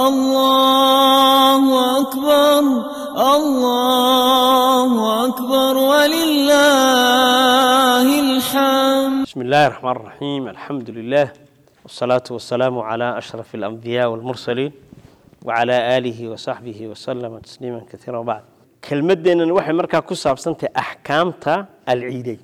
الله أكبر الله أكبر ولله الحمد بسم الله الرحمن الرحيم الحمد لله والصلاة والسلام على أشرف الأنبياء والمرسلين وعلى آله وصحبه وسلم تسليما كثيرا وبعد كلمتنا waxay markaa ku saabsantahay axkaamta alciideyn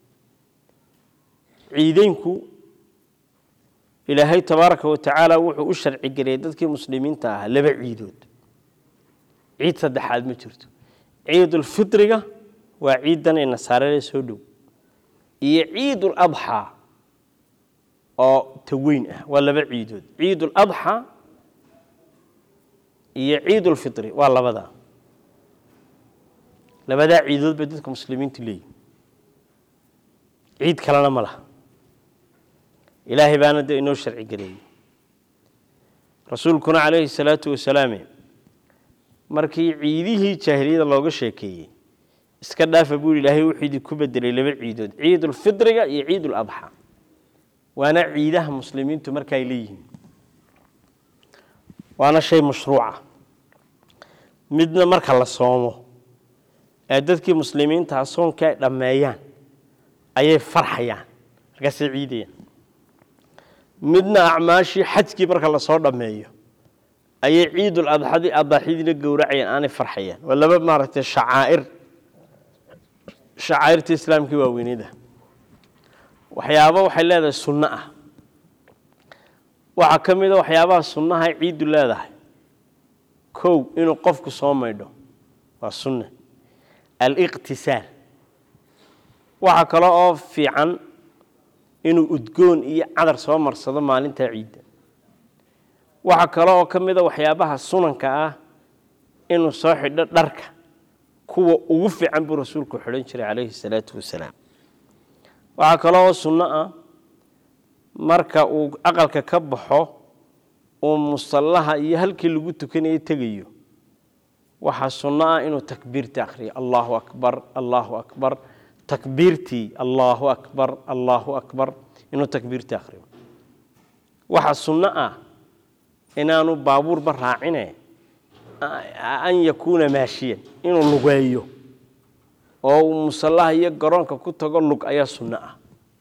ciideynku ilaahay tabaaraka wa tacaala wuxuu u sharci geliyay dadkii muslimiinta ahaa laba ciidood ciid saddexaad ma jirto ciidulfitriga waa ciidan ee nasaarada soo dhow iyo ciidul adxaa oo taweyn ah waa laba ciidood ciidul adxaa iyo ciidulfitri waa labadaa labadaa ciidood bay dadka muslimiintu leeyihin ciid kalena ma laha ilaahay baana de inoo sharci geleeyey rasuulkuna calayhi salaatu wasalaame markii ciidihii jaahiliyada looga sheekeeyey iska dhaafa buu ilaahay wuxuu idinku bedelay laba ciidood ciidulfitriga iyo ciiduladxaa waana ciidaha muslimiintu marka ay leeyihiin waana shay mashruuca midna marka la soomo ee dadkii muslimiintaha soonka ay dhammeeyaan ayay farxayaan markaasay ciidayaan midna acmaashii xajkii marka lasoo dhammeeyo ayay ciidul adxadi adaaxyadiina gowracayaan aanay farxayaan waa laba maaragtay shacaa'ir shacaa'irta islaamkii waaweynida waxyaabo waxay leedahay sunno ah waxaa ka mid a waxyaabaha sunnaha ciiddu leedahay kow inuu qofku soo maydho waa sunne aliqtisaal waxaa kale oo fiican inuu udgoon iyo cadar soo marsado maalintaa ciidda waxaa kale oo ka mid a waxyaabaha sunanka ah inuu soo xidho dharka kuwa ugu fiican buu rasuulku xidhan jiray calayhi salaatu wasalaam waxaa kale oo sunno ah marka uu aqalka ka baxo uu musallaha iyo halkii lagu tukanayo tegayo waxaa sunno ah inuu takbiirta akhriyo allahu akbar allahu akbar takbiirtii allahu akbar allahu akbar inuu takbiirtii akhriyo waxaa sunno ah inaanu baabuurba raacine an yakuuna maashiyan inuu lugeeyo oo uu musallaha iyo garoonka ku tago lug ayaa sunno ah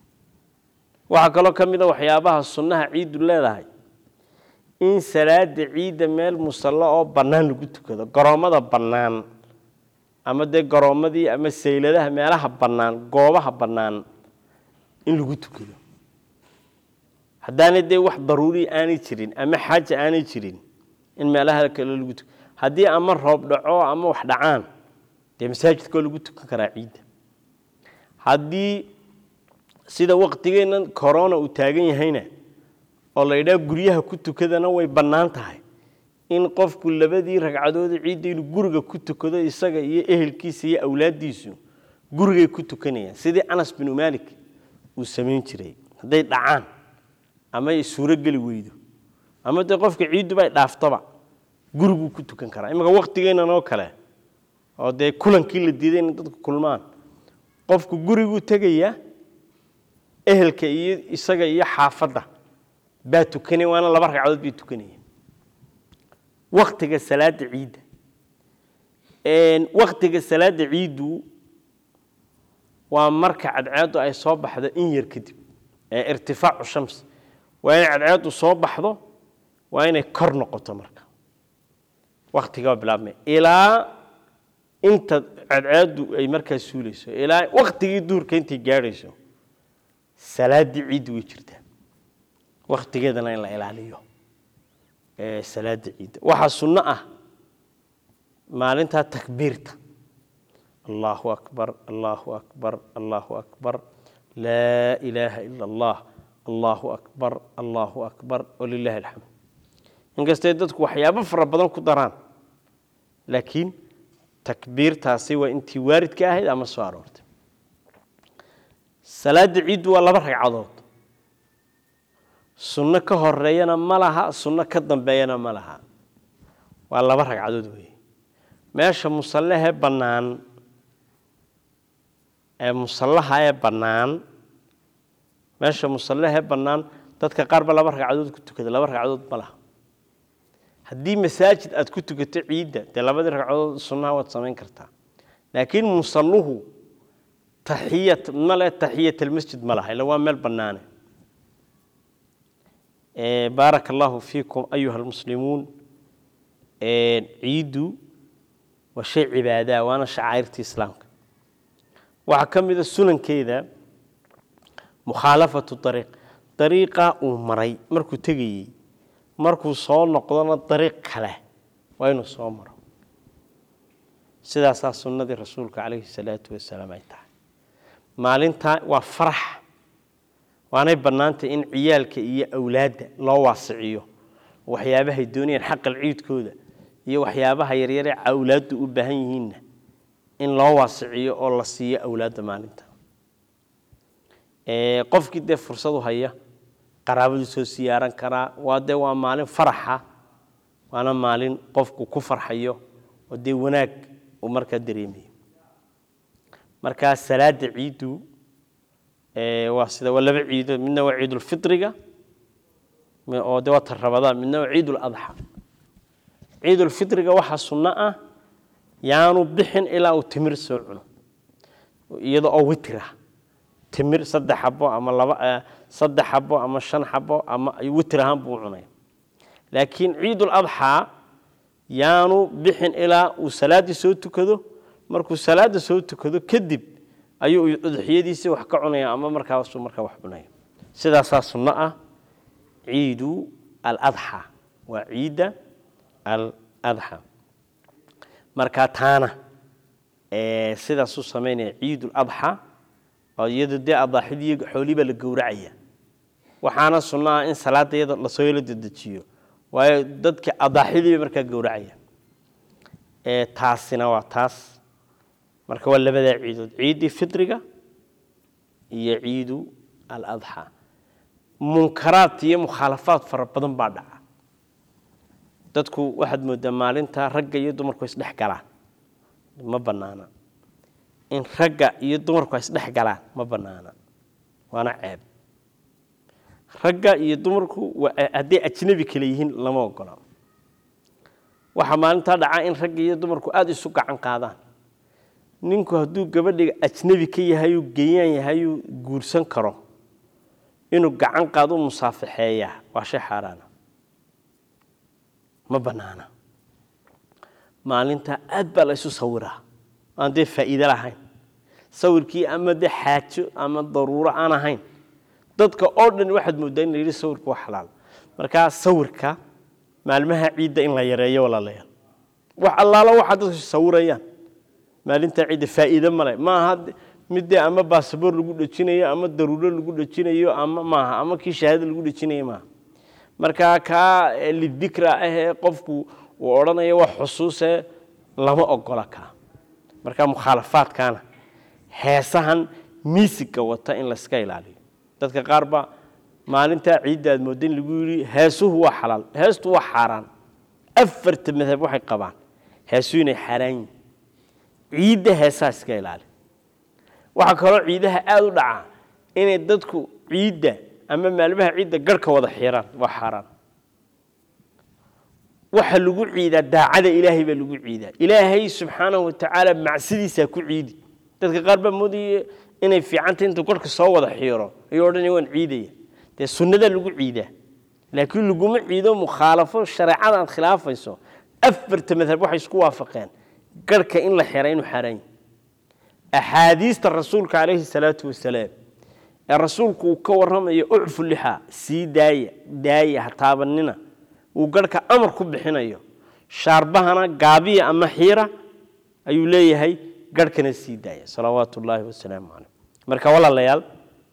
waxaa kaloo ka mid a waxyaabaha sunnaha ciiddu leedahay in salaada ciidda meel musallo oo bannaan lagu tukado garoommada bannaan ama dee garoommadii ama sayladaha meelaha bannaan goobaha bannaan in lagu tukado haddaanay dee wax daruuri aanay jirin ama xaaja aanay jirin in meelaha kale lagu tukado haddii ama roob dhaco ama wax dhacaan dee masaajidkoo lagu tukan karaa ciidda haddii sida waqtigeennan corona uu taagan yahayna oo la yidhaha guryaha ku tukadana way bannaan tahay in qofku labadii ragcadooda ciidda inuu guriga ku tukado isaga iyo ehelkiisa iyo awlaaddiisu gurigay ku tukanayaan sidii anas binu maalik uu samayn jiray hadday dhacaan ama ay suurogeli weydo ama dee qofka ciidduba ay dhaaftaba guriguu ku tukan karaa imanka waqtigeennan oo kale oo dee kulankii la diiday inay dadku kulmaan qofku guriguu tegayaa ehelka iyo isaga iyo xaafadda baa tukanaya waana laba ragcadood bay tukanaya waktiga salaada ciidda waktiga salaada ciiddu waa marka cadceeddu ay soo baxdo in yar kadib ee irtifaacu shams waa inay cadceeddu soo baxdo waa inay kor noqoto marka waktigaa bilaabmay ilaa inta cadceeddu ay markaa suulayso ilaa waktigii duurka intay gaadhayso salaaddii ciiddu way jirtaa waktigeedana in la ilaaliyo salaada ciidda waxaa sunno ah maalintaa takbiirta allahu akbar allahu akbar allahu akbar laa ilaaha ila allah allahu akbar allahu akbar walilahi alxamd inkastay dadku waxyaabo fara badan ku daraan laakiin takbiirtaasi waa intii waaridka ahayd ama soo aroortay salaada ciiddu waa laba ragcadood sunno ka horeeyana ma laha sunno ka dambeeyana ma laha waa laba ragcadood weeye meesha musallahee bannaan ee musallaha ee bannaan meesha musallahee bannaan dadka qaar ba laba ragcadood ku tukada laba ragcadood ma laha haddii masaajid aad ku tukato ciidda dee labadii ragcadood sunnaha waad samayn kartaa laakiin musalluhu taxiyat male taxiyat almasjid ma laha ila waa meel bannaane baaraka allahu fiikum ayuha almuslimuun ciiddu waa shay cibaadaa waana shacairta islaamka waxaa ka mid a sunankeeda mukhaalafatu ariiq dariiqa uu maray markuu tegayey markuu soo noqdona dariiq kale waa inuu soo maro sidaasaa sunnadii rasuulka calayhi salaatu wasalaam ay tahay maalintaa waa farax waanay bannaantay in ciyaalka iyo awlaadda loo waasiciyo waxyaabahay doonayaan xaqal ciidkooda iyo waxyaabaha yaryare awlaaddu u baahan yihiinna in loo waasiciyo oo la siiyo awlaadda maalinta qofkii dee fursadu haya qaraabadu soo siyaaran karaa waa dee waa maalin faraxa waana maalin qofku ku farxayo oo dee wanaag uu markaa dareemayo markaa salaada ciiddu waa sida waa laba ciidood midna waa ciidulfitriga oo de waa ta rabadaan midna waa ciiduladxa ciidulfitriga waxaa sunno ah yaanu bixin ilaa uu timir soo cuno iyada oo witira timir saddex xabo ama laba saddex xabo ama shan xabo ama witir ahaan buu cunaya laakiin ciiduladxaa yaanu bixin ilaa uu salaaddii soo tukado markuu salaada soo tukado kadib ayuu udxiyadiisii wax ka cunaya ama markaasuu markaa wax cunaya sidaasaa sunno ah ciidu aladxa waa ciidda aladxa markaa taana sidaasuu samaynaya ciiduladxa oo iyadu dee adaaxidii xoolii baa la gowracaya waxaana sunno ah in salaada iyada lasoo yelo dedejiyo waayo dadka adaaxidii bay markaa gowracaya taasina waa taas marka waa labadaa ciidood ciiddii fitriga iyo ciidu aladxa munkaraad iyo mukhaalafaad fara badan baa dhaca dadku waxaad moodaa maalinta ragga iyo dumarku isdhex galaan ma bannaana in ragga iyo dumarku ay isdhex galaan ma bannaana waana ceeb ragga iyo dumarku hadday ajnabi kale yihiin lama ogola waxaa maalintaa dhacaa in ragga iyo dumarku aada isu gacan qaadaan ninku hadduu gabadhiga ajnabi ka yahayuu geeyaan yahayuu guursan karo inuu gacan qaado musaafixeeyaa waa shay xaaraana ma bannaana maalintaa aad baa la isu sawiraa aan dee faa'iide lahayn sawirkii ama dee xaajo ama daruuro aan ahayn dadka oo dhan waxaad mooddaa in la yidhi sawirka waa xalaal markaa sawirka maalmaha ciidda in la yareeyo walaalayaal wax allaalo waxaa dadku sawirayaan maalintaa ciidda faa'iide male maaha middee ama basaboor lagu dhejinayo ama daruuro lagu dhejinayo ama maaha ama kii shahaada lagu dhejinayo maaha markaa kaa lidikra ahee qofku uu odhanayo wax xusuuse lama ogola kaa marka mukhaalafaadkaana heesahan miisigga wata in layska ilaaliyo dadka qaar ba maalintaa ciidda aad moodda in lagu yidhi heesuhu waa xalaal heestu waa xaaraan afarta madhab waxay qabaan heesuhu inay xaaraan yihin ciidda heesaha iska ilaali waxaa kaloo ciidaha aada u dhacaa inay dadku ciidda ama maalmaha ciidda garhka wada xiraan waa xaaraan waxa lagu ciidaa daacada ilaahay baa lagu ciidaa ilaahay subxaanahu watacaala macsidiisaa ku ciidi dadka qaar baa moodaya inay fiicanta intuu garhka soo wada xiiro ayuu odhanaya waan ciidaya dee sunnadaa lagu ciidaa laakiin laguma ciido mukhaalafo shareecada aad khilaafayso afarta madhab waxay isku waafaqeen garhka in la xira inuu xaaraan yahy axaadiista rasuulka calayhi salaatu wasalaam ee rasuulku uu ka warramayo ucfu lixa sii daaya daaya ha taabanina uu garhka amar ku bixinayo shaarbahana gaabiya ama xiira ayuu leeyahay garhkana sii daaya salawaatu ullaahi wasalaamu caleyh marka walaalayaal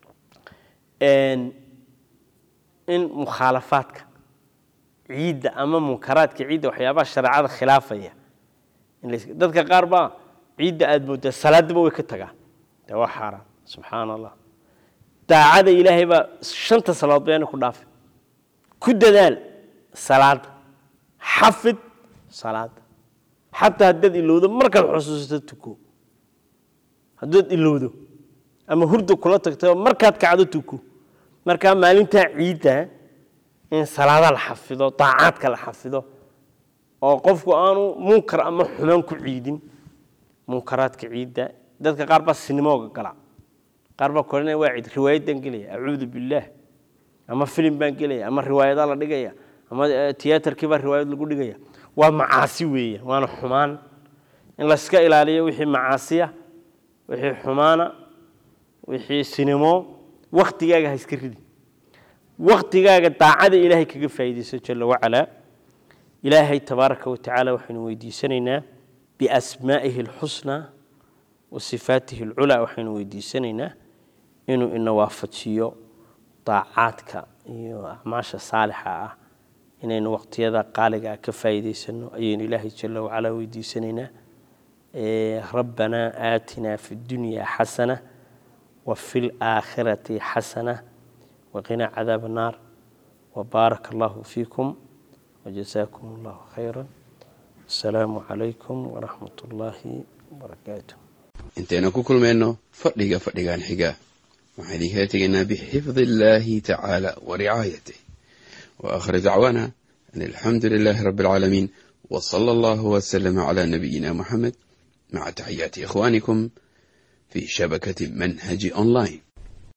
in mukhaalafaadka ciidda ama munkaraadka ciidda waxyaabaha shareecada khilaafaya dadka qaar baa ciidda aada mooddaa salaadaba way ka tagaan de waa xaaraan subxaana allah daacada ilaahay baa shanta salaadood bayaana ku dhaafi ku dadaal salaada xafid salaada xataa haddaad ilowdo markaad xusuusato tuko haddaad ilowdo ama hurda kula tagto markaad kacdo tuko markaa maalintaa ciidda in salaada la xafido daacaadka la xafido oo qofku aanu munkar ama xumaan ku ciidin munkaraadka ciidda dadka qaar baa sinimooga gala qaar baa koranaya waa ciid riwaayaddaan gelaya acuudu billaah ama filim baan gelaya ama riwaayadaa la dhigaya ama tiyaatarkii baa riwaayad lagu dhigaya waa macaasi weeya waana xumaan in layska ilaaliyo wixii macaasiya wixii xumaana wixii sinimo waktigaaga ha iska ridi waktigaaga daacada ilaahay kaga faa'iidayso jala wacalaa ilaahay tabaaraka wa tacaala waxaynu weydiisanaynaa biasmaa'ihi alxusnaa wa sifaatihi alculaa waxaynu weydiisanaynaa inuu ina waafajiyo daacaadka iyo acmaasha saalixa ah inaynu waqtiyada qaaliga ah ka faa'iidaysano ayaynu ilaahay jala wacalaa weydiisanaynaa rabbanaa aatinaa fi اddunya xasana وفي الآخرة حسنة وقنا عذاب النار وبارك الله فيكم وجزاكم الله خيرا السلام عليكم ورحمة الله وبركاته intaynu ku kulmayno fadhiga fadhigan xiga waxaan idinkala tegaynaa bixifdi illaahi tacaala wa ricaayatih wa aakhir dacwaana an alxamdu lilaahi rabbi alcaalamiin wa sala allahu wasalama calaa nabiyina muxamed maca taxiyaati ikhwaanikum في شبكة منهج أونلاين